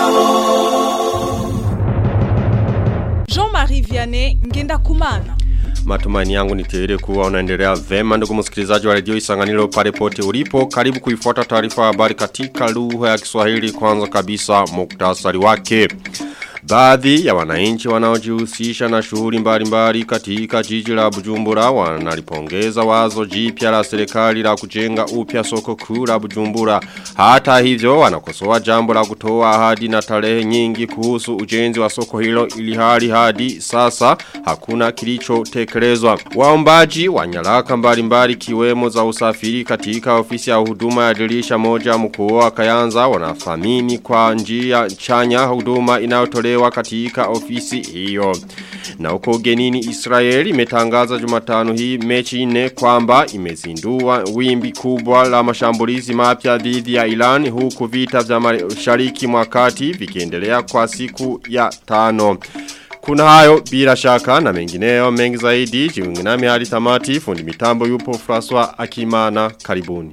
Jean-Marie Vianney Ngenda Kumana. Matumaini yangu ni tele kuwa unaendelea vema ndugu msikilizaji wa redio Isanganiro pale pote ulipo. Karibu kuifuata taarifa habari katika lugha ya Kiswahili kwanza kabisa muktasari wake. Baadhi ya wananchi wanaojihusisha na shughuli mbalimbali katika jiji la Bujumbura wanalipongeza wazo jipya la serikali la kujenga upya soko kuu la Bujumbura. Hata hivyo wanakosoa jambo la kutoa ahadi na tarehe nyingi kuhusu ujenzi wa soko hilo ili hali hadi sasa hakuna kilichotekelezwa. Waombaji wa nyaraka mbalimbali kiwemo za usafiri katika ofisi ya huduma ya dirisha moja mkoa wa Kayanza wanathamini kwa njia chanya huduma inayotolewa kutolewa katika ofisi hiyo. Na uko ugenini Israeli imetangaza jumatano hii mechi nne kwamba imezindua wimbi kubwa la mashambulizi mapya dhidi ya Iran huku vita vya mashariki mwa kati vikiendelea kwa siku ya tano. Kuna hayo bila shaka na mengineyo mengi zaidi jiunge nami hadi tamati fundi mitambo yupo François Akimana karibuni.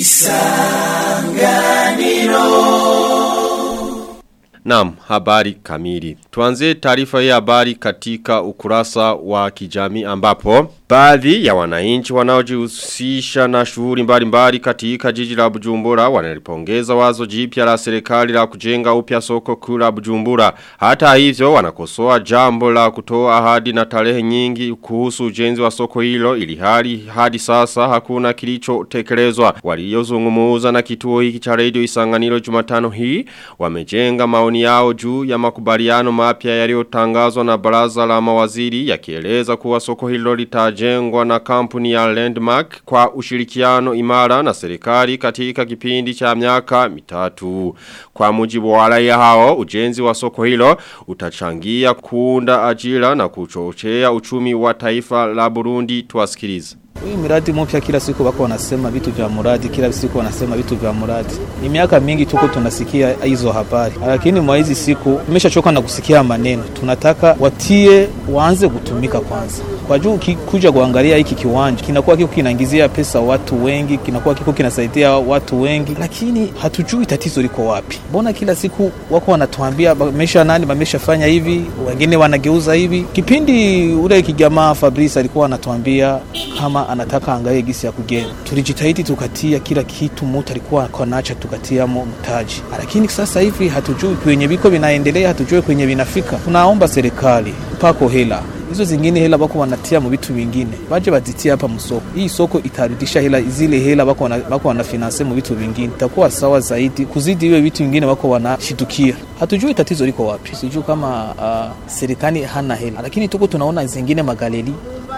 Isanganiro Naam, habari kamili. Tuanze taarifa hii habari katika ukurasa wa kijamii ambapo baadhi ya wananchi wanaojihusisha na shughuli mbalimbali katika jiji la Bujumbura wanalipongeza wazo jipya la serikali la kujenga upya soko kuu la Bujumbura. Hata hivyo wanakosoa jambo la kutoa ahadi na tarehe nyingi kuhusu ujenzi wa soko hilo ili hali hadi sasa hakuna kilichotekelezwa. Waliozungumza na kituo hiki cha Radio Isanganiro Jumatano hii wamejenga maoni yao juu ya makubaliano mapya yaliyotangazwa na baraza la mawaziri yakieleza kuwa soko hilo litajengwa na kampuni ya Landmark kwa ushirikiano imara na serikali katika kipindi cha miaka mitatu. Kwa mujibu wa raia hao, ujenzi wa soko hilo utachangia kuunda ajira na kuchochea uchumi wa taifa la Burundi tuwasikilize. Hii miradi mpya kila siku wako wanasema vitu vya muradi, kila siku wanasema vitu vya muradi. Ni miaka mingi tuko tunasikia hizo habari, lakini mwa hizi siku tumeshachoka na kusikia maneno. Tunataka watie waanze kutumika kwanza, kwa juu kuja kuangalia hiki kiwanja kinakuwa kiko kinaingizia pesa watu wengi, kinakuwa kiko kinasaidia watu wengi, lakini hatujui tatizo liko wapi. Mbona kila siku wako wanatuambia bamesha nani bameshafanya hivi, wengine wanageuza hivi. Kipindi ule kijamaa Fabrice alikuwa anatuambia kama anataka angalie gisi ya kujenga. Tulijitahidi tukatia kila kitu, mutu alikuwa konacha tukatiamo mtaji, lakini sasa hivi hatujui kwenye viko vinaendelea, hatujui kwenye vinafika. Tunaomba serikali pako hela hizo zingine hela bako wanatia mu vitu vingine, baje bazitia hapa msoko. Hii soko itarudisha hela zile hela bako wana, bako wanafinanse mu vitu vingine, itakuwa sawa zaidi kuzidi hiyo vitu vingine bako wanashitukia. Hatujui tatizo liko wapi, sijui kama uh, serikali hana hela, lakini tuko tunaona zingine magaleri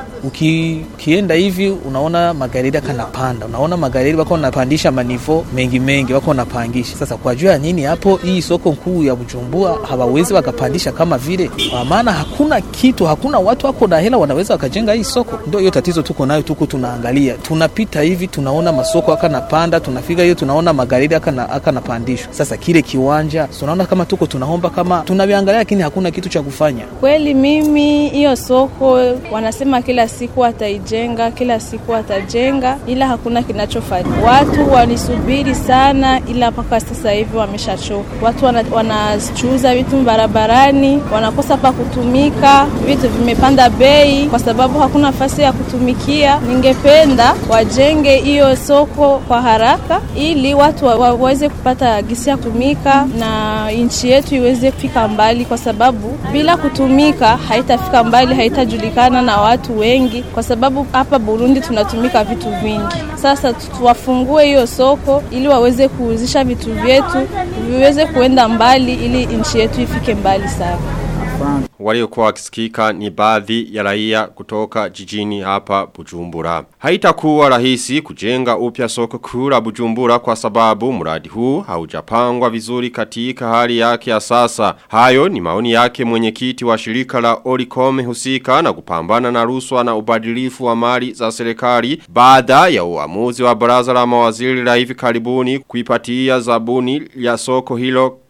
Uki, ukienda hivi unaona magari kanapanda, unaona magari wako wanapandisha manivo mengi mengi, wako wanapangisha. Sasa kwa jua nini hapo, hii soko kuu ya Bujumbura hawawezi wakapandisha kama vile, kwa maana hakuna kitu, hakuna watu wako na hela wanaweza wakajenga hii soko. Ndio hiyo tatizo tuko nayo, tuko tunaangalia, tunapita hivi tunaona masoko akanapanda, tunafika hiyo tunaona magari akanapandishwa. Sasa kile kiwanja tunaona kama tuko tunaomba kama tunaviangalia, lakini hakuna kitu cha kufanya. Kweli mimi hiyo soko wanasema kila siku wataijenga, kila siku watajenga, ila hakuna kinachofanya. Watu walisubiri sana, ila mpaka sasa hivi wameshachoka. Watu wanachuuza wana vitu barabarani, wanakosa pa kutumika, vitu vimepanda bei kwa sababu hakuna nafasi ya kutumikia. Ningependa wajenge hiyo soko kwa haraka, ili watu waweze kupata gisi ya kutumika na nchi yetu iweze kufika mbali, kwa sababu bila kutumika haitafika mbali, haitajulikana na watu wengi, kwa sababu hapa Burundi tunatumika vitu vingi. Sasa tuwafungue hiyo soko ili waweze kuuzisha vitu vyetu viweze kuenda mbali, ili nchi yetu ifike mbali sana. Waliokuwa wakisikika ni baadhi ya raia kutoka jijini hapa Bujumbura. Haitakuwa rahisi kujenga upya soko kuu la Bujumbura kwa sababu mradi huu haujapangwa vizuri katika hali yake ya sasa. Hayo ni maoni yake mwenyekiti wa shirika la Oricom husika na kupambana na ruswa na ubadilifu wa mali za serikali baada ya uamuzi wa baraza la mawaziri la hivi karibuni kuipatia zabuni ya soko hilo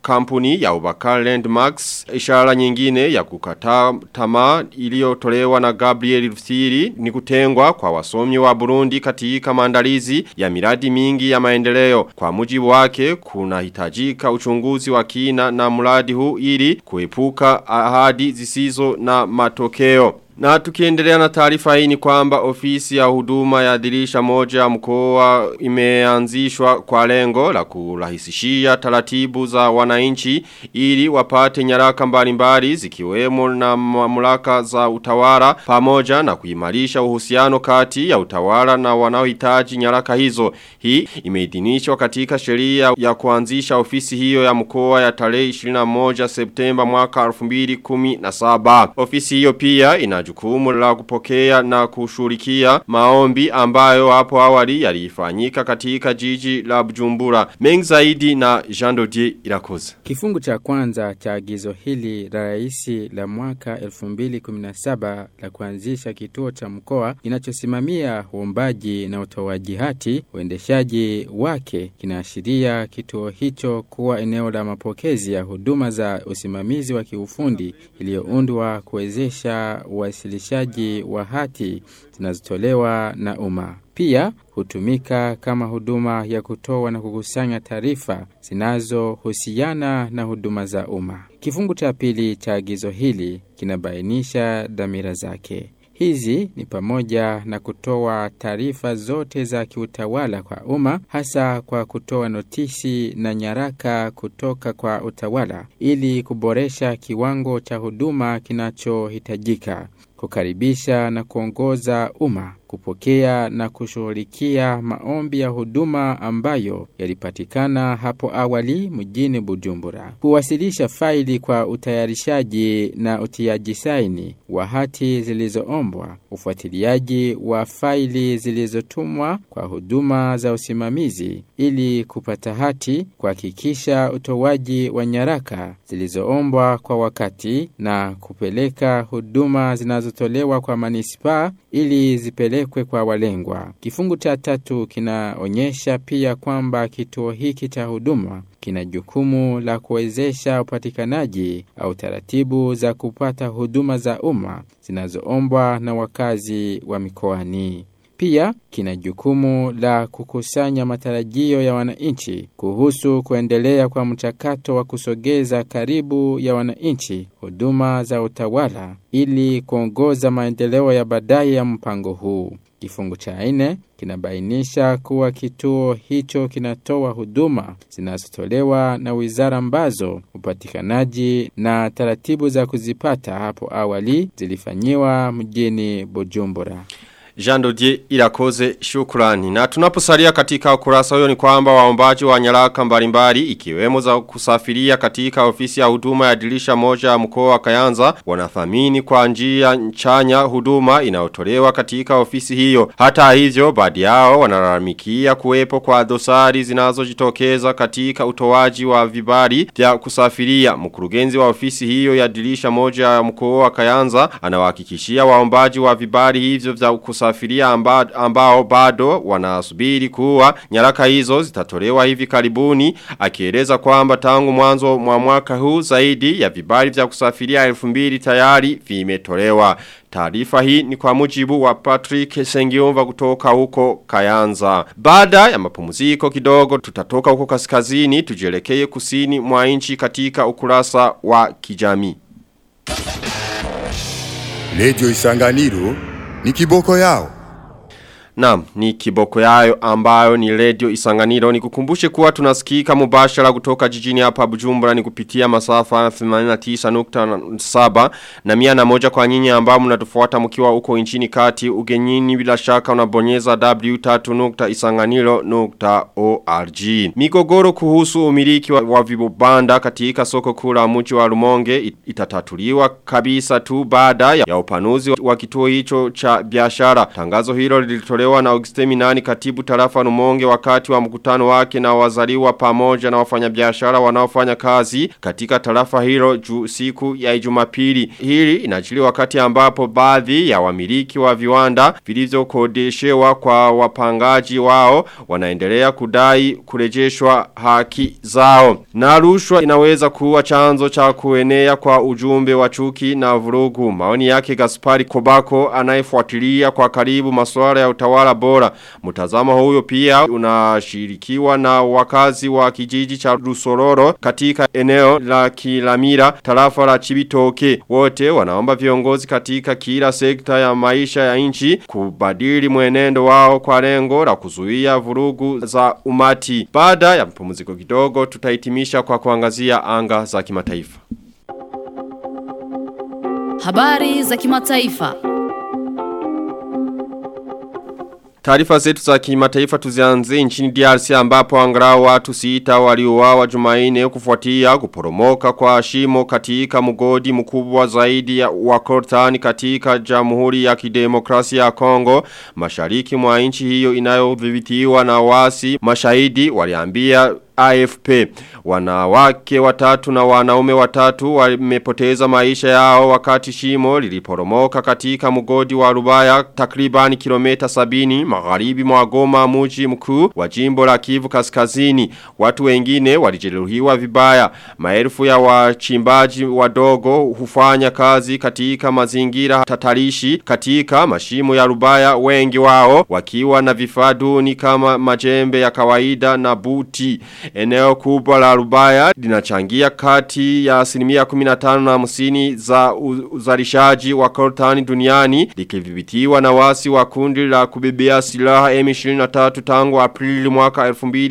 kampuni ya Ubakar Landmarks. Ishara nyingine ya kukataa tamaa iliyotolewa na Gabriel Rufsiri ni kutengwa kwa wasomi wa Burundi katika maandalizi ya miradi mingi ya maendeleo. Kwa mujibu wake kuna hitajika uchunguzi wa kina na mradi huu ili kuepuka ahadi zisizo na matokeo. Na tukiendelea na taarifa hii ni kwamba ofisi ya huduma ya dirisha moja ya mkoa imeanzishwa kwa lengo la kurahisishia taratibu za wananchi ili wapate nyaraka mbalimbali zikiwemo na mamlaka za utawala pamoja na kuimarisha uhusiano kati ya utawala na wanaohitaji nyaraka hizo. Hii imeidhinishwa katika sheria ya kuanzisha ofisi hiyo ya mkoa ya tarehe 21 Septemba mwaka 2017. Ofisi hiyo pia ina jukumu la kupokea na kushurikia maombi ambayo hapo awali yalifanyika katika jiji la Bujumbura. Mengi zaidi na Jean Dodier Irakoze. Kifungu cha kwanza cha agizo hili la raisi la mwaka 2017 la kuanzisha kituo cha mkoa kinachosimamia uombaji na utoaji hati uendeshaji wake kinaashiria kituo hicho kuwa eneo la mapokezi ya huduma za usimamizi wa kiufundi iliyoundwa kuwezesha uwasilishaji wa hati zinazotolewa na umma. Pia hutumika kama huduma ya kutoa na kukusanya taarifa zinazohusiana na huduma za umma. Kifungu cha pili cha agizo hili kinabainisha dhamira zake. Hizi ni pamoja na kutoa taarifa zote za kiutawala kwa umma, hasa kwa kutoa notisi na nyaraka kutoka kwa utawala ili kuboresha kiwango cha huduma kinachohitajika, kukaribisha na kuongoza umma, kupokea na kushughulikia maombi ya huduma ambayo yalipatikana hapo awali mjini Bujumbura, kuwasilisha faili kwa utayarishaji na utiaji saini wa hati zilizoombwa, ufuatiliaji wa faili zilizotumwa kwa huduma za usimamizi ili kupata hati, kuhakikisha utoaji wa nyaraka zilizoombwa kwa wakati na kupeleka huduma zinazotolewa kwa manispaa ili zipelekwe kwa walengwa. Kifungu cha tatu kinaonyesha pia kwamba kituo hiki cha huduma kina jukumu la kuwezesha upatikanaji au taratibu za kupata huduma za umma zinazoombwa na wakazi wa mikoani. Pia kina jukumu la kukusanya matarajio ya wananchi kuhusu kuendelea kwa mchakato wa kusogeza karibu ya wananchi huduma za utawala ili kuongoza maendeleo ya baadaye ya mpango huu. Kifungu cha nne kinabainisha kuwa kituo hicho kinatoa huduma zinazotolewa na wizara ambazo upatikanaji na taratibu za kuzipata hapo awali zilifanyiwa mjini Bujumbura. Jean Dodier Irakoze shukrani. Na tunaposalia katika ukurasa huyo ni kwamba waombaji wa nyaraka mbalimbali ikiwemo za kusafiria katika ofisi ya huduma ya dirisha moja ya mkoa wa Kayanza wanathamini kwa njia chanya huduma inayotolewa katika ofisi hiyo. Hata hivyo baadhi yao wanalalamikia kuwepo kwa dosari zinazojitokeza katika utoaji wa vibali vya kusafiria. Mkurugenzi wa ofisi hiyo ya dirisha moja ya mkoa wa Kayanza anawahakikishia waombaji wa vibali hivyo vya kusafiria kusafiria amba, ambao bado wanasubiri kuwa nyaraka hizo zitatolewa hivi karibuni akieleza kwamba tangu mwanzo mwa mwaka huu zaidi ya vibali vya kusafiria 2000 tayari vimetolewa Taarifa hii ni kwa mujibu wa Patrick Sengiumva kutoka huko Kayanza. Baada ya mapumziko kidogo tutatoka huko kaskazini tujelekee kusini mwa nchi katika ukurasa wa kijamii. Radio Isanganiro ni kiboko yao. Naam, ni kiboko yayo ambayo ni radio isanganiro. Ni kukumbushe kuwa tunasikika mubashara kutoka jijini hapa bujumbura ni kupitia masafa 89.7 na mia na moja kwa nyinyi ambao mnatufuata mkiwa huko nchini kati ugenyini bila shaka unabonyeza w3.isanganiro.org. Migogoro kuhusu umiliki wa, wa vibanda katika soko kula mji wa Rumonge itatatuliwa kabisa tu baada ya, ya upanuzi wa kituo hicho cha biashara. Tangazo hilo lilitolewa yametolewa na Auguste Minani katibu tarafa Rumonge wakati wa mkutano wake na wazaliwa pamoja na wafanyabiashara wanaofanya kazi katika tarafa hilo ju siku ya Jumapili. Hili inajili wakati ambapo baadhi ya wamiliki wa viwanda vilivyokodeshewa kwa wapangaji wao wanaendelea kudai kurejeshwa haki zao. Na rushwa inaweza kuwa chanzo cha kuenea kwa ujumbe wa chuki na vurugu. Maoni yake Gaspari Kobako anayefuatilia kwa karibu masuala ya utawala bora. Mtazamo huyo pia unashirikiwa na wakazi wa kijiji cha Rusororo katika eneo la Kilamira tarafa la Chibitoke. Wote wanaomba viongozi katika kila sekta ya maisha ya nchi kubadili mwenendo wao kwa lengo la kuzuia vurugu za umati. Baada ya mpumziko kidogo tutahitimisha kwa kuangazia anga za kimataifa. Habari za kimataifa. Taarifa zetu za kimataifa tuzianze nchini DRC ambapo angalau watu sita waliuawa Jumanne kufuatia kuporomoka kwa shimo katika mgodi mkubwa zaidi ya wa Kortani katika Jamhuri ya Kidemokrasia ya Kongo mashariki mwa nchi hiyo inayodhibitiwa na wasi mashahidi waliambia AFP. Wanawake watatu na wanaume watatu wamepoteza maisha yao wakati shimo liliporomoka katika mgodi wa Rubaya takriban kilomita sabini magharibi mwa Goma mji mkuu wa jimbo la Kivu kaskazini. Watu wengine walijeruhiwa vibaya. Maelfu ya wachimbaji wadogo hufanya kazi katika mazingira tatarishi katika mashimo ya Rubaya wengi wao wakiwa na vifaa duni kama majembe ya kawaida na buti. Eneo kubwa la Rubaya linachangia kati ya asilimia 15 na 50 za uzalishaji wa coltani duniani likidhibitiwa na wasi wa kundi la kubebea silaha M23 tangu Aprili mwaka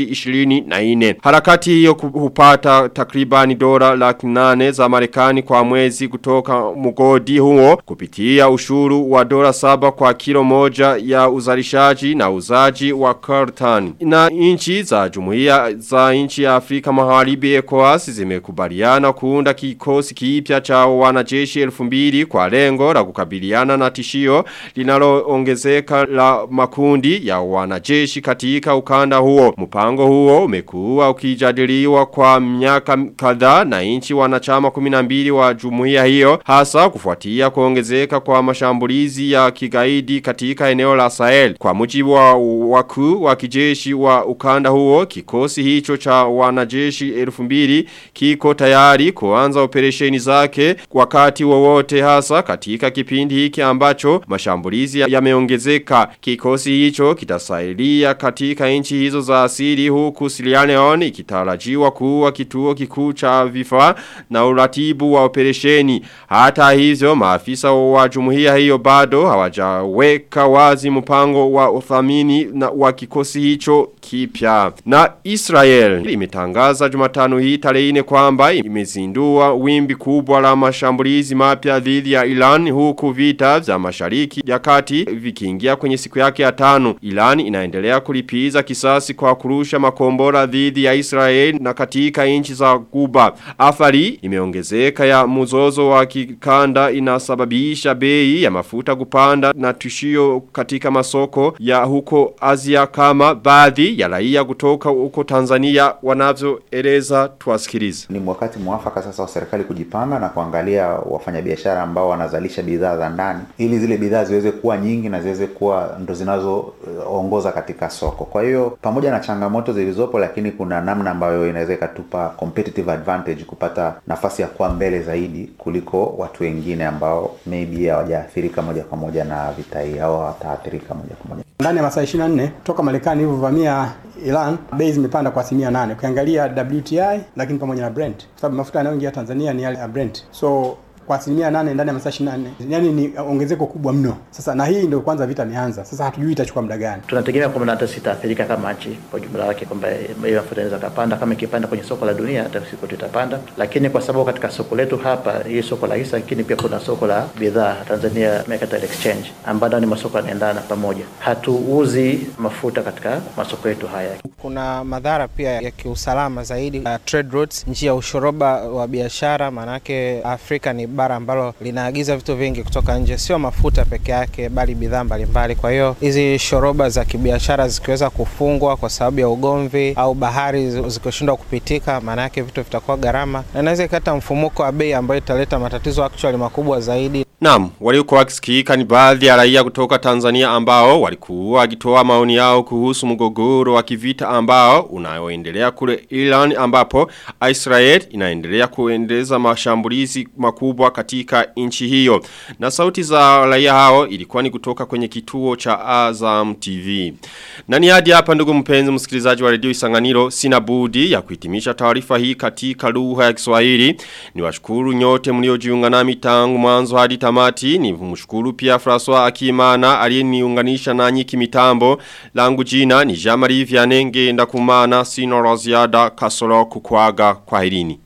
2024. Harakati hiyo hupata takribani dola laki nane za Marekani kwa mwezi kutoka mgodi huo kupitia ushuru wa dola saba kwa kilo moja ya uzalishaji na uzaji wa coltani. Na inchi za jumuiya za nchi ya Afrika Magharibi ECOWAS zimekubaliana kuunda kikosi kipya cha wanajeshi elfu mbili kwa lengo la kukabiliana na tishio linaloongezeka la makundi ya wanajeshi katika ukanda huo. Mpango huo umekuwa ukijadiliwa kwa miaka kadhaa na nchi wanachama 12 wa jumuiya hiyo hasa kufuatia kuongezeka kwa mashambulizi ya kigaidi katika eneo la Sahel. Kwa mujibu wa wakuu wa kijeshi wa ukanda huo kikosi hicho cha wanajeshi elfu mbili kiko tayari kuanza operesheni zake wakati wowote hasa katika kipindi hiki ambacho mashambulizi yameongezeka. Kikosi hicho kitasaidia katika nchi hizo za asili huku Sierra Leone ikitarajiwa kuwa kituo kikuu cha vifaa na uratibu wa operesheni. Hata hivyo maafisa wa jumuiya hiyo bado hawajaweka wazi mpango wa uthamini na wa kikosi hicho kipya. Na Israel imetangaza Jumatano hii tarehe 4 kwamba imezindua wimbi kubwa la mashambulizi mapya dhidi ya Iran huku vita vya mashariki ya kati vikiingia kwenye siku yake ya tano. Iran inaendelea kulipiza kisasi kwa kurusha makombora dhidi ya Israel na katika nchi za Guba. Athari imeongezeka ya mzozo wa kikanda inasababisha bei ya mafuta kupanda na tishio katika masoko ya huko Asia kama baadhi ya raia kutoka huko Tanzania wanavyoeleza tuwasikilize. Ni wakati mwafaka sasa wa serikali kujipanga na kuangalia wafanyabiashara ambao wanazalisha bidhaa za ndani ili zile bidhaa ziweze kuwa nyingi na ziweze kuwa ndo zinazoongoza katika soko. Kwa hiyo pamoja na changamoto zilizopo, lakini kuna namna ambayo inaweza ikatupa competitive advantage kupata nafasi ya kuwa mbele zaidi kuliko watu wengine ambao maybe hawajaathirika moja kwa moja na vita hii au hawataathirika moja kwa moja. Ndani ya masaa 24 toka Marekani ilivyovamia Iran, bei zimepanda kwa asilimia nane. Ukiangalia WTI lakini pamoja na Brent, kwa sababu mafuta yanayoingia Tanzania ni yale ya Brent. So kwa asilimia nane ndani ya masaa 24 yani ni ongezeko kubwa mno. Sasa na hii ndio kwanza vita imeanza, sasa hatujui itachukua muda gani. Tunategemea kwamba hata sitaathirika kama nchi kwa jumla yake, kwamba bei mafuta inaweza kapanda kama ikipanda kwenye soko la dunia, hata siku tutapanda. Lakini kwa sababu katika soko letu hapa, hii soko la hisa, lakini pia kuna soko la bidhaa Tanzania Mercantile Exchange, ambayo ni masoko yanaendana pamoja. Hatuuzi mafuta katika masoko yetu haya. Kuna madhara pia ya kiusalama zaidi, uh, trade routes, njia ya ushoroba wa biashara, maanake Afrika ni bara ambalo linaagiza vitu vingi kutoka nje, sio mafuta peke yake, bali bidhaa mbalimbali. Kwa hiyo hizi shoroba za kibiashara zikiweza kufungwa kwa sababu ya ugomvi au bahari zikishindwa kupitika, maana yake vitu vitakuwa gharama na inaweza ikata mfumuko wa bei ambayo italeta matatizo actually makubwa zaidi. Naam, waliokuwa wakisikika ni baadhi ya raia kutoka Tanzania ambao walikuwa wakitoa maoni yao kuhusu mgogoro wa kivita ambao unaoendelea kule Iran ambapo Israel inaendelea kuendeleza mashambulizi makubwa katika nchi hiyo. Na sauti za raia hao ilikuwa ni kutoka kwenye kituo cha Azam TV. Na ni hadi hapa ndugu mpenzi msikilizaji wa redio Isanganiro sina budi ya kuhitimisha taarifa hii katika lugha ya Kiswahili. Niwashukuru nyote mliojiunga nami tangu mwanzo hadi tamati. Ni mshukuru pia François Akimana aliyeniunganisha nanyi kimitambo. Langu jina ni Jamari Vianenge ndakumana sino la ziada kasoro kukwaga kwa herini.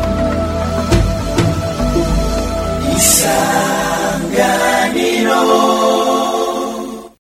Isanganiro